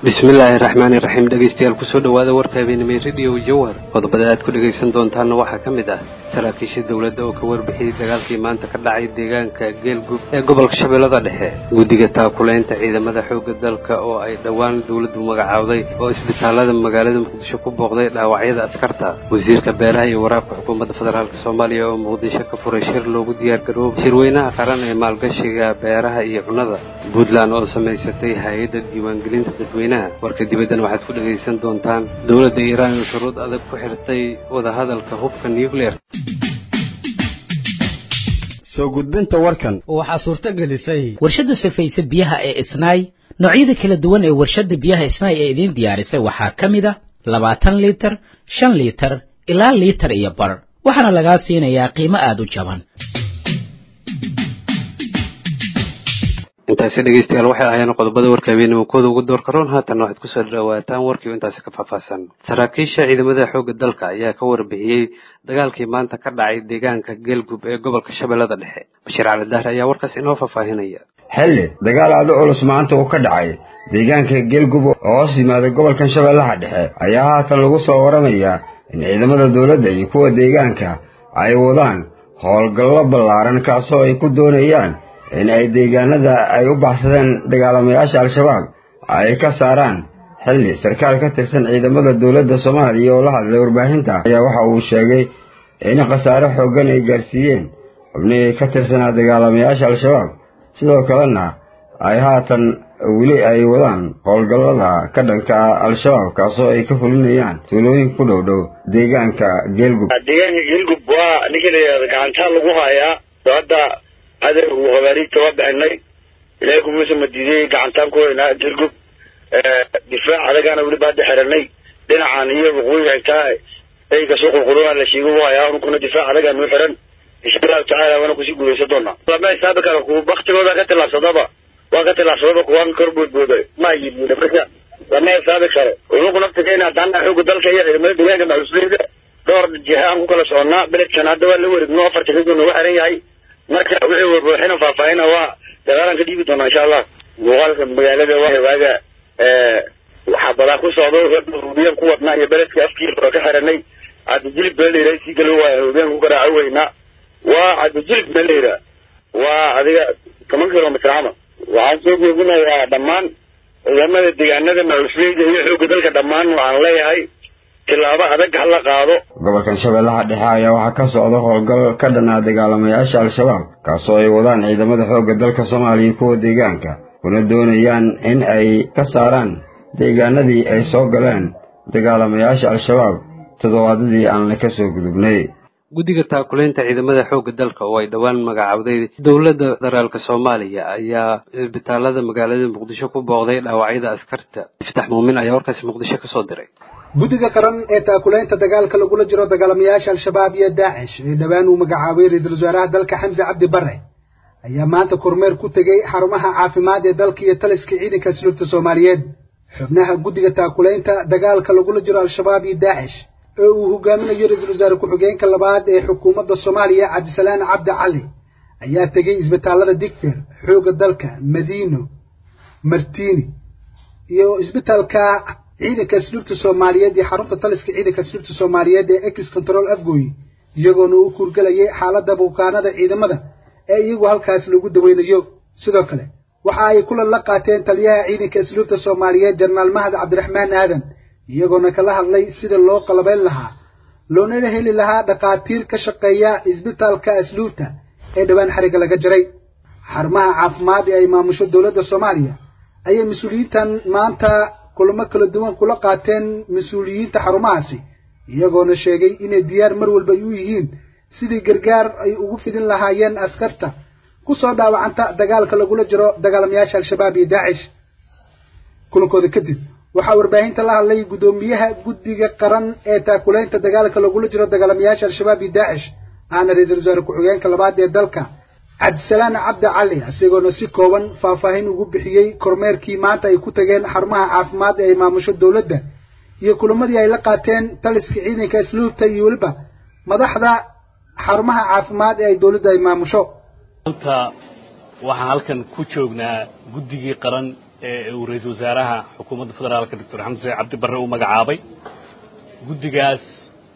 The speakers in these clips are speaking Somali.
bismillaahi raxmaani raxiim dhegaystayaal kusoo dhowaada warka habeenimay rediyo jawhar qodobada aad ku dhegaysan doontaanna waxaa ka mid ah saraakiisha dowladda oo ka warbixiyey dagaalkii maanta ka dhacay deegaanka geelgub ee gobolka shabeellada dhexe guddiga taakulaynta ciidamada xoogga dalka oo ay dhowaan dowladdu magacaawday oo isbitaalada magaalada muqdisho ku booqday dhaawacyada askarta wasiirka beelaha iyo waraabka xukuumadda federaalk soomaaliya oo muqdisho ka furay shir loogu diyaargaroobo shirweynaha qaran ee maalgashiga beeraha iyo cunnada puntland oo samaysatay hay-adda diiwaangelinta dadweynaha warka dibaddana waxaad ku dhegaysan doontaan dowladda iiraan oo shuruud adag ku xirtay wadahadalka hubka nucleer soo gudbinta warkan waxaa suurto gelisay warshadda safayse biyaha ee isnaay noocyada kala duwan ee warshadda biyaha isnaay ee idiin diyaarisay waxaa ka mid a labaatan liitar shan liitar ilaa liitar iyo bar waxaana lagaa siinayaa qiimo aada u jaban intaasi dhegaystayaal waxay ahaayeen qodobada warka habeenimo kooda ugu doorka roon haatanna waxaad kusoo dhawaataan warkii oo intaasi ka faahfaahsan saraakiisha ciidamada xoogga dalka ayaa ka warbixiyey dagaalkii maanta ka dhacay deegaanka geelgub ee gobolka shabeellada dhexe bashiir cali dahre ayaa warkaas inoo faahfaahinaya xilli dagaal aada culus maanta uu ka dhacay deegaanka geelgub oo hoos yimaada gobolkan shabeellaha dhexe ayaa haatan lagu soo waramayaa in ciidamada dowladda iyo kuwa deegaanka ay wadaan howlgallo ballaaran kaasoo ay ku doonayaan in ay deegaanada ay u baxsadeen dagaalamayaasha al-shabaab ay ka saaraan xilli sarkaal ka tirsan ciidamada dowladda soomaaliya oo la hadlay warbaahinta ayaa waxa uu sheegay in khasaare xooggan ay gaarsiiyeen xubnihii ka tirsanaa dagaalamayaasha al-shabaab sidoo kalena ay haatan weli ay wadaan howlgallada ka dhanka al-shabaab kaasoo ay ka fulinayaan tuulooyin ku dhow dhow deegaanka geelgub deegaanka geelgub waa ninka la yidhahda gacantaa lagu hayaa hadda adeer uu habaariigta waa bixinay ilaahay kumasa madiidiyey gacantaan ku haynaa geelgub difaac adagaana weliba hadda xiranay dhinacan iyo waqooyi xigtaa eyga soo qulquluna la sheego u hayaa unkuna difaac adagaa noo xiran insha allahu tacaala waana kusii guulaysan doonaa lama xisaabi karo ku baktigooda ka tillaabsadaba waa ka tillaabsadaba kuwaan kor boodbooda ma yidiina marka lama xisaabi karo unuku naftigeena haddana xooga dalka iyo ciidamada deegaanka maxusleyda dhowr jiha aan ku kala soconnaa beledkan hadda waa la wareegno afarta kadib nagu xiran yahay marka wixii warbuuxina faahfaahina waa dagaalaan ka dhiibi doonaa insha allah muuqaalka magaalada waa waaga waxaa badaa ku socdo hubiyaan ku wadnaa iyo beledka afkiisa oo ka xiranay cabdijilib beeleyra sii galo waaya hubiyaan ku garaaco weynaa waa cabdijilib beeleyra waa adiga toban kilomitr ama waxaan soo jeedinayaa dhammaan ciidamada deegaanada macusleyda iyo xoogga dalka dhammaan waxaan leeyahay tilaabo adag hala qaado gobolkan shabeellaha dhexe ayaa waxaa ka socda howlgal ka dhanaa dagaalamayaasha al-shabaab kaasoo ay wadaan ciidamada xoogga dalka soomaaliya kuwa deegaanka kuna doonayaan in ay ka saaraan deegaanadii ay soo galeen dagaalamayaasha al-shabaab toddobaadadii aan la ka soo gudubnay guddiga taakulaynta ciidamada xoogga dalka oo ay dhowaan magacaawday dowladda federaalk soomaaliya ayaa isbitaalada magaalada muqdisho ku booqday dhaawacyada askarta iftax muumin ayaa warkaasi muqdisho kasoo diray guddiga qaran ee taakulaynta dagaalka lagula jiro dagaalamayaasha al-shabaab iyo daacish ee dhowaan uu magacaabay ra-iisul wasaaraha dalka xamse cabdi bare ayaa maanta kormeer ku tegey xarumaha caafimaad ee dalka iyo taliska ciidanka asluubta soomaaliyeed xubnaha guddiga taakulaynta dagaalka lagula jiro al-shabaab iyo daacish ee uu hogaaminayo ra-iisul wasaare ku-xigeenka labaad ee xukuumadda soomaaliya cabdisalaan cabdi cali ayaa tegey isbitaalada digfeer xoogga dalka madiino martiini iyo isbitaalka ciidanka asluubta soomaaliyeed iyo xarunta taliska ciidanka asluubta soomaaliyeed ee ex control afgoy iyagoona u kurgelayay xaaladda bukaanada ciidamada ee iyagu halkaas lagu daweynayo sidoo kale waxa ay kulan la qaateen taliyaha ciidanka asluubta soomaaliyeed jenaraal mahad cabdiraxmaan aadan iyagoona kala hadlay sida loo qalabeyn lahaa loonana heli lahaa dhakhaatiir ka shaqeeya isbitaalka asluubta ee dhowaan xariga laga jaray xarumaha caafimaad ee ay maamusho dowladda soomaaliya ayay mas-uuliyiintan maanta kulamo kala duwan kula qaateen mas-uuliyiinta xarumahaasi iyagoona sheegay inay diyaar mar walba u yihiin sidii gargaar ay ugu fidin lahaayeen askarta ku soo dhaawacanta dagaalka lagula jiro dagaalamayaasha al-shabaab iyo daacish kulankooda kadib waxaa warbaahinta la hadlay guddoomiyaha guddiga qaran ee taakulaynta dagaalka lagula jiro dagaalamayaasha al-shabaab iyo daacish ahna ra-iisul wasaare ku-xigeenka labaad ee dalka cabdisalaan cabdi cali isagoona si kooban faahfaahin ugu bixiyey kormeerkii maanta ay ku tageen xarumaha caafimaad ee ay maamusho dowladda iyo kulamadii ay la qaateen taliska ciidanka asluubta iyo weliba madaxda xarumaha caafimaad ee ay dowladda ay maamusho maanta waxaan halkan ku joognaa guddigii qaran ee uu ra-iisul wasaaraha xukuumadda federaalka doctor xamse cabdi barre uu magacaabay guddigaas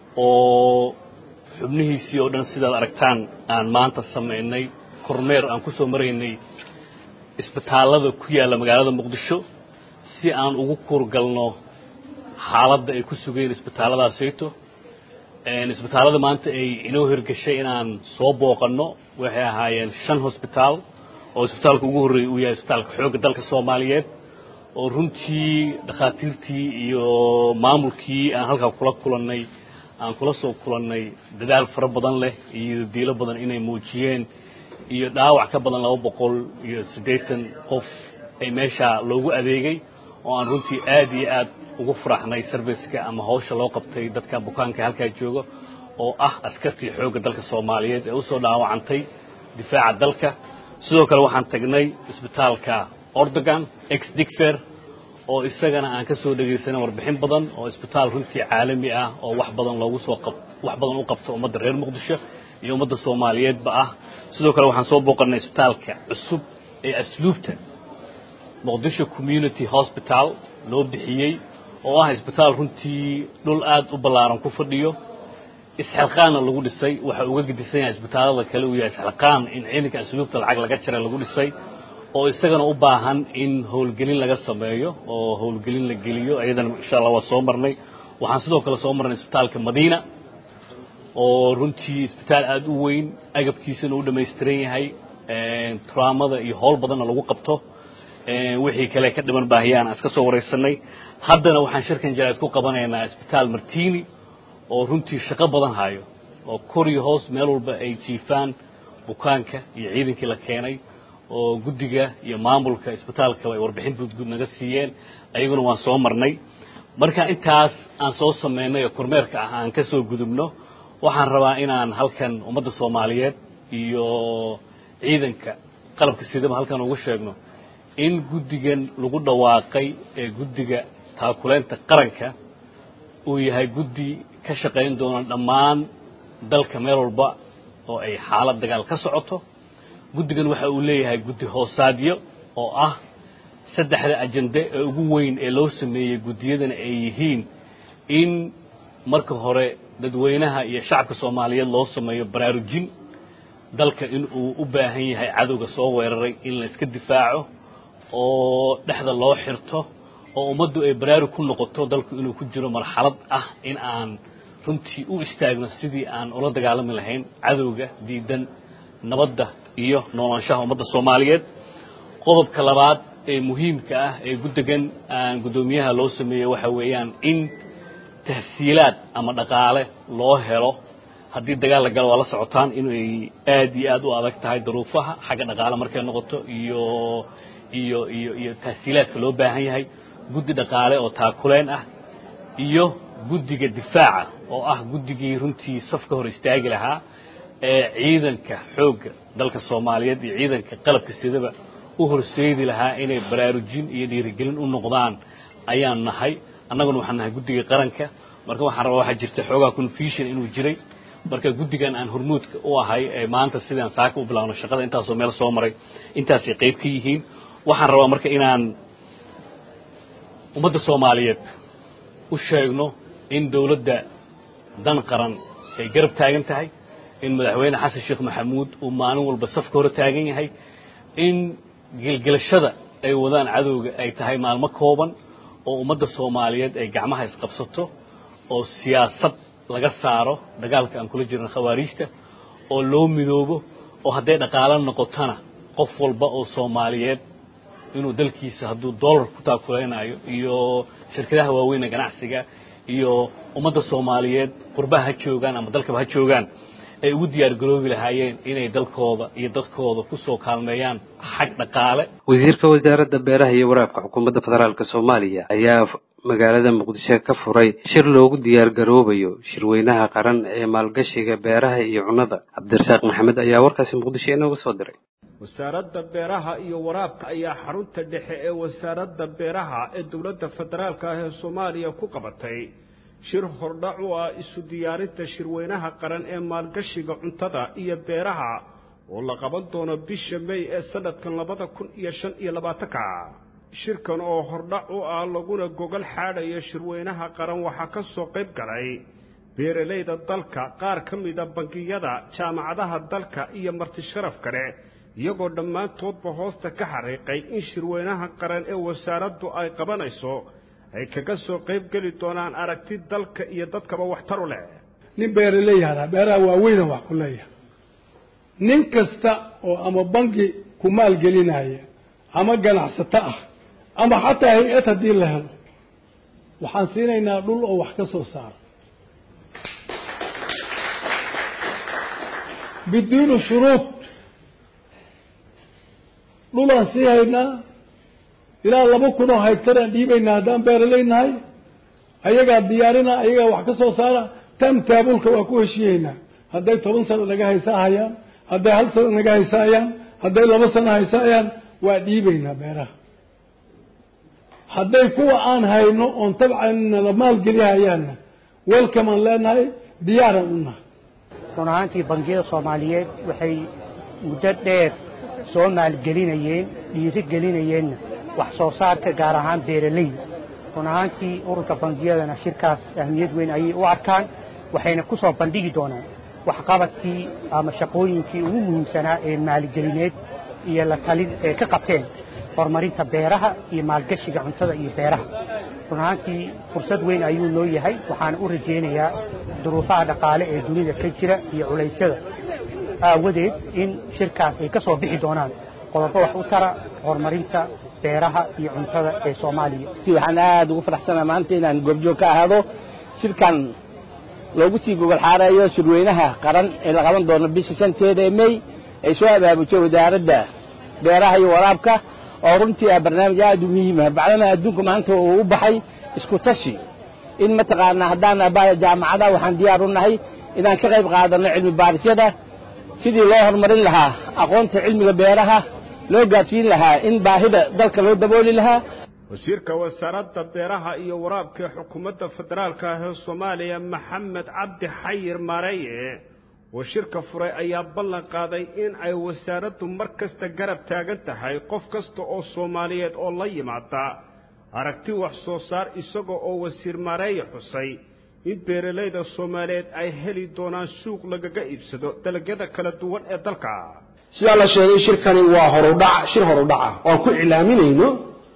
oo xubnihiisii oo dhan sidaad aragtaan aan maanta samaynay kormeer aan ku soo maraynay isbitaallada ku yaalla magaalada muqdisho si aan ugu kuurgalno xaaladda ay ku sugeen isbitaalladaasayto isbitaallada maanta ay inoo hirgashay inaan soo booqanno waxay ahaayeen shan hosbitaal oo isbitaalka ugu horreeyay uu yahay isbitaalka xoogga dalka soomaaliyeed oo runtii dhakhaatiirtii iyo maamulkii aan halkaa kula kulannay aan kula soo kulannay dadaal fara badan leh iyo diilo badan inay muujiyeen iyo dhaawac ka badan laba boqol iyo siddeetan qof ay meeshaa loogu adeegay oo aan runtii aad iyo aad ugu faraxnay serviceka ama hawsha loo qabtay dadka bukaanka halkaa jooga oo ah askartii xoogga dalka soomaaliyeed ee usoo dhaawacantay difaaca dalka sidoo kale waxaan tagnay isbitaalka ordogan ex digfer oo isagana aan ka soo dhegaysanay warbixin badan oo isbitaal runtii caalami ah oo wax badan loogu soo qab wax badan u qabto ummadda reer muqdisho iyo ummadda soomaaliyeedba ah sidoo kale waxaan soo booqannay isbitaalka cusub ee asluubta muqdisho community hospital loo bixiyey oo ah isbitaal runtii dhul aad u ballaaran ku fadhiyo isxilqaanna lagu dhisay waxa uga gedisan yahay isbitaallada kale uu yahay isxilqaan in ciidanka asluubta lacag laga jara lagu dhisay oo isagana u baahan in howlgelin laga sameeyo oo howlgelin la geliyo iyadana insha allah waa soo marnay waxaan sidoo kale soo marnay isbitaalka madiina oo runtii isbitaal aada u weyn agabkiisana u dhamaystiran yahay turaamada iyo howl badanna lagu qabto wixii kale ka dhiman baahiyaan aan iska soo waraysanay haddana waxaan shirkan jaraad ku qabanaynaa isbitaal martini oo runtii shaqo badan hayo oo kor iyo hoos meel walba ay jiifaan bukaanka iyo ciidankii la keenay oo guddiga iyo maamulka isbitaalka ay warbixin guudguud naga siiyeen ayaguna waan soo marnay marka intaas aan soo samaynay oo kormeerka ah aan ka soo gudubno waxaan rabaa inaan halkan ummadda soomaaliyeed iyo ciidanka qalabka sidaba halkan ugu sheegno in guddigan lagu dhawaaqay ee guddiga taakuleynta qaranka uu yahay guddi ka shaqayn doona dhammaan dalka meel walba oo ay xaalad dagaal ka socoto guddigan waxa uu leeyahay guddi hoosaadyo oo ah saddexda ajande ee ugu weyn ee loo sameeyey guddiyadana ay yihiin in marka hore dadweynaha iyo shacabka soomaaliyeed loo sameeyo baraarujin dalka in uu u baahan yahay cadowga soo weeraray in la iska difaaco oo dhexda loo xirto oo ummaddu ay baraarug ku noqoto dalku inuu ku jiro marxalad ah in aan runtii u istaagno sidii aan ula dagaalami lahayn cadowga diidan nabadda iyo noolaanshaha ummadda soomaaliyeed qodobka labaad ee muhiimka ah ee guddigan aan guddoomiyaha loo sameeyey waxa weeyaan in tahsiilaad ama dhaqaale loo helo haddii dagaal la galo waa la socotaan inay aad iyo aad u adag tahay daruufaha xagga dhaqaale markay noqoto iyo iyo iyo iyo tahsiilaadka loo baahan yahay guddi dhaqaale oo taakuleen ah iyo guddiga difaaca oo ah guddigii runtii safka hor istaagi lahaa ee ciidanka xoogga dalka soomaaliyeed iyo ciidanka qalabka sidaba u horseedi lahaa inay baraarujin iyo dhiirigelin u noqdaan ayaan nahay annaguna waxaan nahay guddiga qaranka marka waxaan rabaa waxaa jirta xoogaa confusion inuu jiray marka guddigan aan hormuudka u ahay ee maanta sidaan saaka u bilaawno shaqada intaasoo meel soo maray intaasay qayb ka yihiin waxaan rabaa marka inaan ummadda soomaaliyeed u sheegno in dawladda dan qaran ay garab taagan tahay in madaxweyne xasan sheekh maxamuud uu maalin walba safka hore taagan yahay in gelgelashada ay wadaan cadowga ay tahay maalmo kooban oo ummadda soomaaliyeed ay gacmaha isqabsato oo siyaasad laga saaro dagaalka aan kula jirno khawaariijta oo loo midoobo oo hadday dhaqaalo noqotona qof walba oo soomaaliyeed inuu dalkiisa hadduu dollar ku taakulaynayo iyo shirkadaha waaweyn ee ganacsiga iyo ummadda soomaaliyeed qurbaha ha joogaan ama dalkaba ha joogaan ay ugu diyaar garoobi lahaayeen inay dalkooda iyo dadkooda ku soo kaalmeeyaan xag dhaqaale wasiirka wasaaradda beeraha iyo waraabka xukuumadda federaalk soomaaliya ayaa magaalada muqdisho ka furay shir loogu diyaar garoobayo shirweynaha qaran ee maalgashiga beeraha iyo cunnada cabdirasaaq maxamed ayaa warkaasi muqdisho inooga soo diray wasaaradda beeraha iyo waraabka ayaa xarunta dhexe ee wasaaradda beeraha ee dowladda federaalka ah ee soomaaliya ku qabatay shir hordhac u ah isu diyaarinta shirweynaha qaran ee maalgashiga cuntada iyo beeraha oo la qaban doono bisha mey ee sanadkan labada kun iyo shan iyo labaatanka shirkan oo hordhac u ah laguna gogol xaadhayo shirweynaha qaran waxaa ka soo qayb galay beeralayda dalka qaar ka mida bangiyada jaamacadaha dalka iyo marti sharaf kale iyagoo dhammaantoodba hoosta ka xariiqay in shirweynaha qaran ee wasaaraddu ay qabanayso ay kaga soo qayb geli doonaan aragti dalka iyo dadkaba waxtar u leh nin beeraley hadaa beeraha waaweyna wax ku leeyahay nin kasta oo ama bangi ku maalgelinaya ama ganacsato ah ama xataa hay-ad haddii la helo waxaan siinaynaa dhul oo wax ka soo saaro biduuni shuruud dhulaan sii haynaa ilaa laba kun oo hegtaraan dhiibaynaa haddaan beeraley nahay ayagaa diyaarina ayagaa wax ka soo saara tam taabulka waa ku heshiiyeynaa hadday toban sano naga haysaahayaan hadday hal sano naga haysaayaan hadday laba sano haysaayaan waa dhiibaynaa beeraha hadday kuwa aan hayno oon tabcan nala maalgelihayaanna welkamaan leenahay diyaaraan u nahay run ahaantii bangiyada soomaaliyeed waxay muddo dheer soo maalgelinayeen dhiiri gelinayeenna wax soo saarka gaar ahaan beeralayda run ahaantii ururka bangiyadana shirkaas ahmiyad weyn ayay u arkaan waxayna ku soo bandhigi doonaan waxqabadkii ama shaqooyinkii ugu muhiimsanaa ee maalgelineed iyo la talin ee ka qabteen horumarinta beeraha iyo maalgashiga cuntada iyo beeraha run ahaantii fursad weyn ayuu noo yahay waxaana u rajaynayaa duruufaha dhaqaale ee dunida ka jira iyo culaysyada aawadeed in shirkaas ay ka soo bixi doonaan qodobo wax u tara horumarinta beeraha iyo cuntada ee soomaaliya waxaan aada ugu faraxsanaa maanta inaan goobjoog ka ahaado shirkan loogu sii gogol xaareeyo shirweynaha qaran ee la qaban doono bisha shanteeda ee mey ay soo abaabujay wasaaradda beeraha iyo waraabka oo runtii ah barnaamij aada u muhiima bacdana adduunka maanta uu u baxay isku tashi in mataqaanaa haddaan abaya jaamacadaha waxaan diyaar u nahay inaan ka qayb qaadanno cilmi baarisyada sidii loo horumarin lahaa aqoonta cilmiga beeraha loo gaadsiin lahaa in baahida dalka loo dabooli lahaa wasiirka wasaaradda beeraha iyo waraabka ee xukuumadda federaalka ah ee soomaaliya maxamed cabdi xayir maareeye oo shirka furay ayaa ballan qaaday in ay wasaaraddu mar kasta garab taagan tahay qof kasta oo soomaaliyeed oo la yimaada aragti wax soo saar isaga oo wasiir maareeye xusay in beeralayda soomaaliyeed ay heli doonaan suuq lagaga iibsado dalagyada kala duwan ee dalka sidaa la sheegay shirkani waa horudhac shir horudhaca oan ku iclaaminayno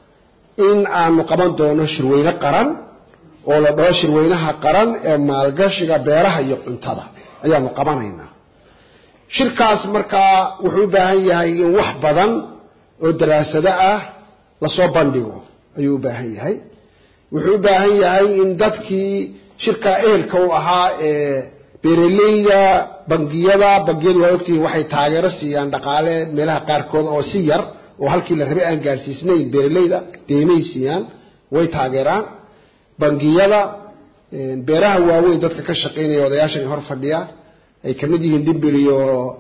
in aanu qaban doono shirweyne qaran oo la dhaho shirweynaha qaran ee maalgashiga beeraha iyo cuntada ayaanu qabanaynaa shirkaas markaa wuxuu u baahan yahay in wax badan oo daraasado ah lasoo bandhigo ayuu u baahan yahay wuxuu u baahan yahay in dadkii shirkaa ehelka u ahaa ee beeraleyda bangiyada bangiyadu waa ogtihiin waxay taageero siiyaan dhaqaale meelaha qaarkood oo si yar oo halkii la rabay aan gaarsiisnayn beeraleyda deemay siiyaan way taageeraan bangiyada beeraha waaweyn dadka ka shaqaynaya odayaashan hor fadhiya ay kamid yihiin dimbil iyo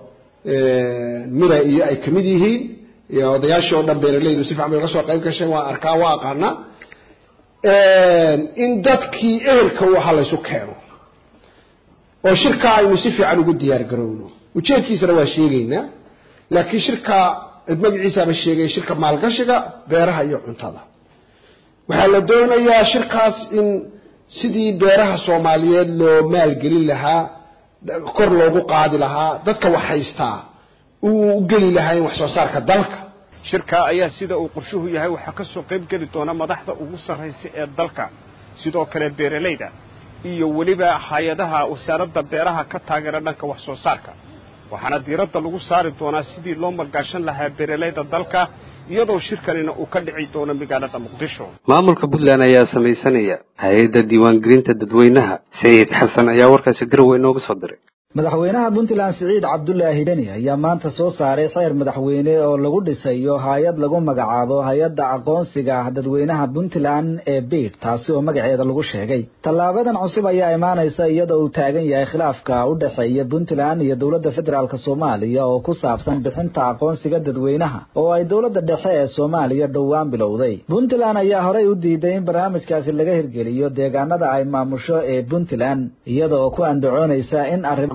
mira iyo ay kamid yihiin iyo odayaashii oo dhan beeraleydu si fiican bay uga soo qayb gasheen waa arkaa waa aqaanaa in dadkii ehelka u ahaa laysu keeno oo shirkaa aynu si fiican ugu diyaar garowno ujeedkiisana waa sheegaynaa laakiin shirka magaciisaaba sheegay shirka maalgashiga beeraha iyo cuntada waxaa la doonayaa shirkaas in sidii beeraha soomaaliyeed loo maalgelin lahaa kor loogu qaadi lahaa dadka wax haystaa uu u geli lahaa in wax soo saarka dalka shirka ayaa sida uu qorshuhu yahay waxaa ka soo qayb geli doona madaxda ugu sarraysa ee dalka sidoo kale beeralayda iyo weliba hay-adaha wasaaradda beeraha ka taageera dhanka wax soo saarka waxaana diiradda lagu saari doonaa sidii loo malgaashan lahaa beeralayda dalka iyadoo shirkanina uu ka dhici doono magaalada muqdisho maamulka puntland ayaa samaysanaya hay-adda diiwaangelinta dadweynaha sayid xasan ayaa warkaasi garowe inooga soo diray madaxweynaha puntland siciid cabdulaahi dheni ayaa maanta soo saaray xeer madaxweyne oo lagu dhisayo hay-ad lagu magacaabo hay-adda aqoonsiga dadweynaha puntland ee biid taasi oo magaceeda lagu sheegay tallaabadan cusub ayaa imaanaysa iyadoo uu taagan yahay khilaafka u dhexeeya puntland iyo dowladda federaalk soomaaliya oo ku saabsan bixinta aqoonsiga dadweynaha oo ay dowladda dhexe ee soomaaliya dhowaan bilowday puntland ayaa horey u diiday in barnaamijkaasi laga hirgeliyo deegaanada ay maamusho ee puntland iyada oo ku andacoonaysa in arrin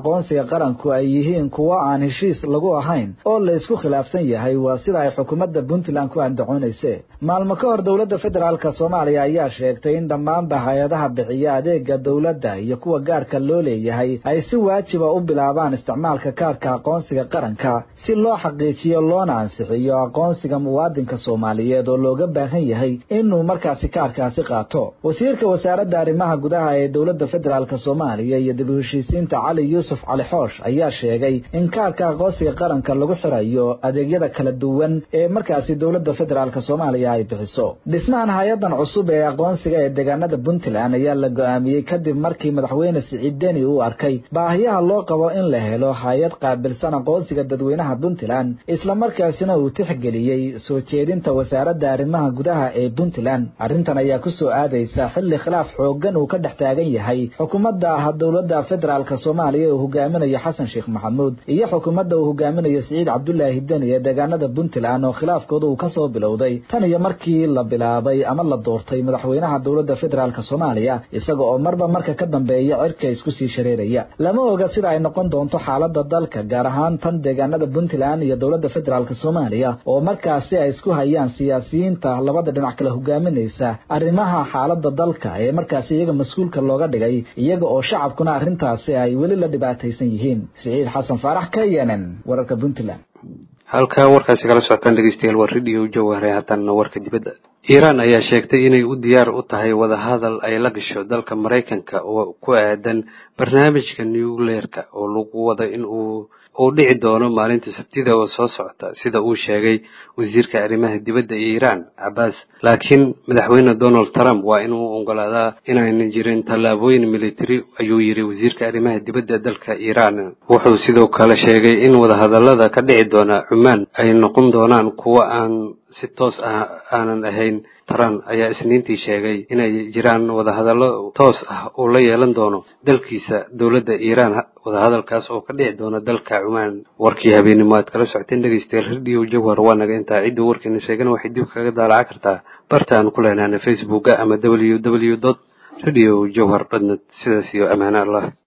aqoonsiga qaranku ay yihiin kuwo aan heshiis lagu ahayn oo la isku khilaafsan yahay waa sida ay xukuumadda puntland ku andacoonayse maalmo ka hor dowladda federaalka soomaaliya ayaa sheegtay in dhammaanba hay-adaha bixiya adeega dowladda iyo kuwa gaarka loo leeyahay ay si waajiba u bilaabaan isticmaalka kaarka aqoonsiga qaranka si loo xaqiijiyo loona ansixiyo aqoonsiga muwaadinka soomaaliyeed oo looga baahan yahay inuu markaasi kaarkaasi qaato wasiirka wasaaradda arrimaha gudaha ee dowladda federaalk soomaaliya iyo dib u heshiisiinta cali yuusuf cali xoosh ayaa sheegay in kaarka aqoonsiga qaranka lagu xirayo adeegyada kala duwan ee markaasi dowladda federaalk soomaaliya ay bixiso dhismahan hay-adan cusub ee aqoonsiga ee deegaanada puntland ayaa la go-aamiyey kadib markii madaxweyne siciid deni uu arkay baahiyaha loo qabo in la helo hay-ad qaabilsan aqoonsiga dadweynaha puntland islamarkaasina uu tixgeliyey soo jeedinta wasaaradda arrimaha gudaha ee puntland arrintan ayaa ku soo aadaysa xilli khilaaf xoogan uu ka dhex taagan yahay xukuumadda ah dowladda federaalk soomaaliya uu hogaaminayo xasan sheekh maxamuud iyo xukuumadda uu hogaaminayo siciid cabdulaahi deni ee deegaanada puntland oo khilaafkooda uu kasoo bilowday tan iyo markii la bilaabay ama la doortay madaxweynaha dowladda federaalk soomaaliya isaga oo marba marka ka dambeeya cirka isku sii shareeraya lama oga sida ay noqon doonto xaalada dalka gaar ahaan tan deegaanada puntland iyo dowladda federaalk soomaaliya oo markaasi ay isku hayaan siyaasiyiinta labada dhinac kala hogaaminaysa arrimaha xaalada dalka ee markaasi iyaga mas-uulka looga dhigay iyaga oo shacabkuna arrintaasi ay weli la dhibaataysan yihiin siciid xasan faarax k n n wararka puntland halkaa warkaasi kala socotaan dhegeystayaal waa radio jawahare haddana warka dibadda iiraan ayaa sheegtay inay u diyaar u tahay wadahadal ay la gasho dalka maraykanka oo ku aadan barnaamijka nucleerka oo lagu wada in uu uu dhici doono maalinta sabtida oo soo socota sida uu sheegay wasiirka arrimaha dibadda ee iiraan cabaas laakiin madaxweyne donald trump waa inuu ogolaadaa inaynan jirin tallaabooyin military ayuu yidhi wasiirka arrimaha dibadda dalka iiraan wuxuu sidoo kale sheegay in wadahadallada ka dhici doona cumaan ay noqon doonaan kuwo aan si toos ah aanan ahayn taran ayaa isniintii sheegay inay jiraan wadahadallo toos ah uu la yeelan doono dalkiisa dowladda iiraan wadahadalkaas oo ka dhici doona dalka cumaan warkii habeenimo aad kala socoteen dhegeystayaal radio jawhar waa naga intaa ciddii warkeena sheegana waxay dib kaga daalaca kartaa barta aan ku leenaana facebooka ama w w dot radio jawhar dotnet sidaas iyo amaane allah